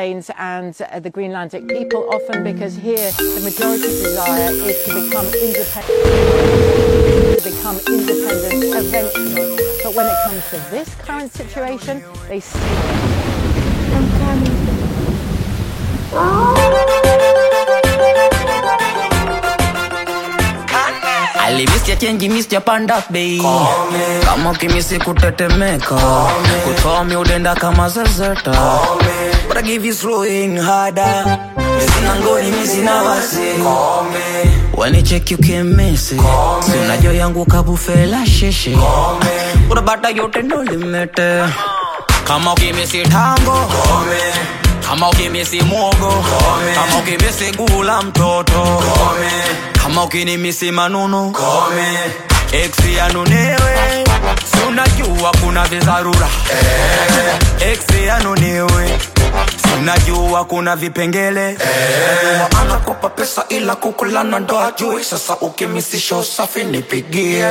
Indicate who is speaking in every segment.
Speaker 1: Danes and uh, the Greenlandic people, often because here the majority desire is to become independent, to become independent eventually. But when it comes to this current situation, they see
Speaker 2: I'm coming.
Speaker 3: alimisya chenji misya panda bei kama kimisi kutetemeka kutomi udenda kama zezeta But I give you slowing harder Sina ngoni misina wasi wanicheki ukimisi sinajo yangu kabufela sheshe urabata yote ndo limete kama ukimisi tango kama ukimisi mwogo kama ukimisi gula mtoto kama ukinimisi manunu eksi yanunewe si unajua kuna vizarura eksi yanunewe si unajua kuna vipengele
Speaker 4: Najua anakopa pesa ila kukulana ndo ajui sasa ukimisisha usafi nipigie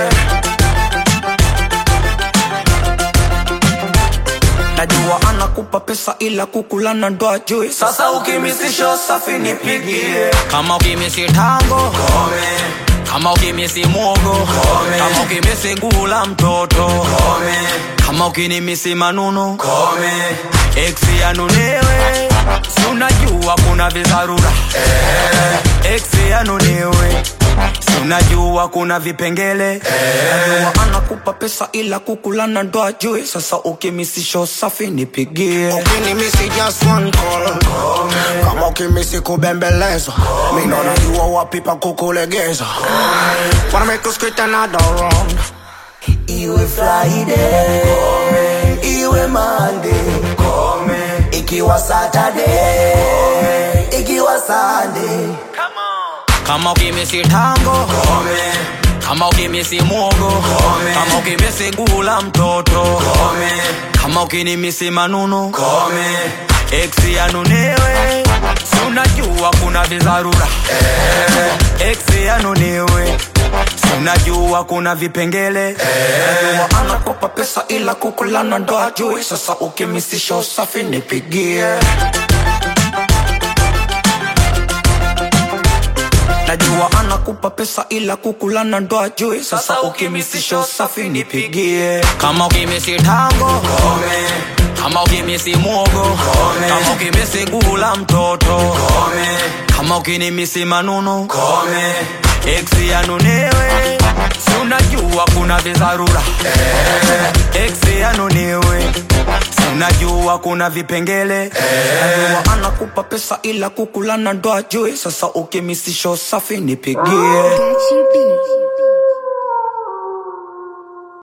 Speaker 4: najua anakupa pesa ila kukulana ndo ajui sasa ukimisisha usafi nipigie
Speaker 3: kama ukimisi tango kama ukimisi mwogo kama ukimisi gula mtoto kama ukinimisi manunu eksi yanunewe si unajua kuna vizarura eksi yanunewe si unajua kuna vipengele
Speaker 4: najua anakupa pesa ila kukulana ndo ajui sasa ukimisisha usafi nipigie
Speaker 5: ukinimisi just one call kama ukimisi kubembelezwa mindo najua wapi pa kukulegeza wanna make us quit another round
Speaker 4: iwe friday iwe monday ikiwa saturday ikiwa sunday
Speaker 3: kama ukimisi tango kama ukimisi mwogo kama ukimisi gula mtoto kama ukinimisi manunu eksi yanunewe si unajua kuna vizarura eksi yanunewe si unajua kuna vipengele
Speaker 4: najua anakopa pesa ila kukulana ndo ajui sasa ukimisisha usafi nipigie najua anakupa pesa ila kukulana ndo ajui sasa ukimisisha usafi nipigie
Speaker 3: kama ukimisi tango kama ukimisi mwogo kama ukimisi gula mtoto kama ukinimisi manunu eksi yanunewe si unajua kuna vizarura eksi yanunewe si unajua kuna vipengele
Speaker 4: najua anakupa pesa ila kukulana ndo ajui sasa ukimisisha usafi nipigie
Speaker 2: Got you beat.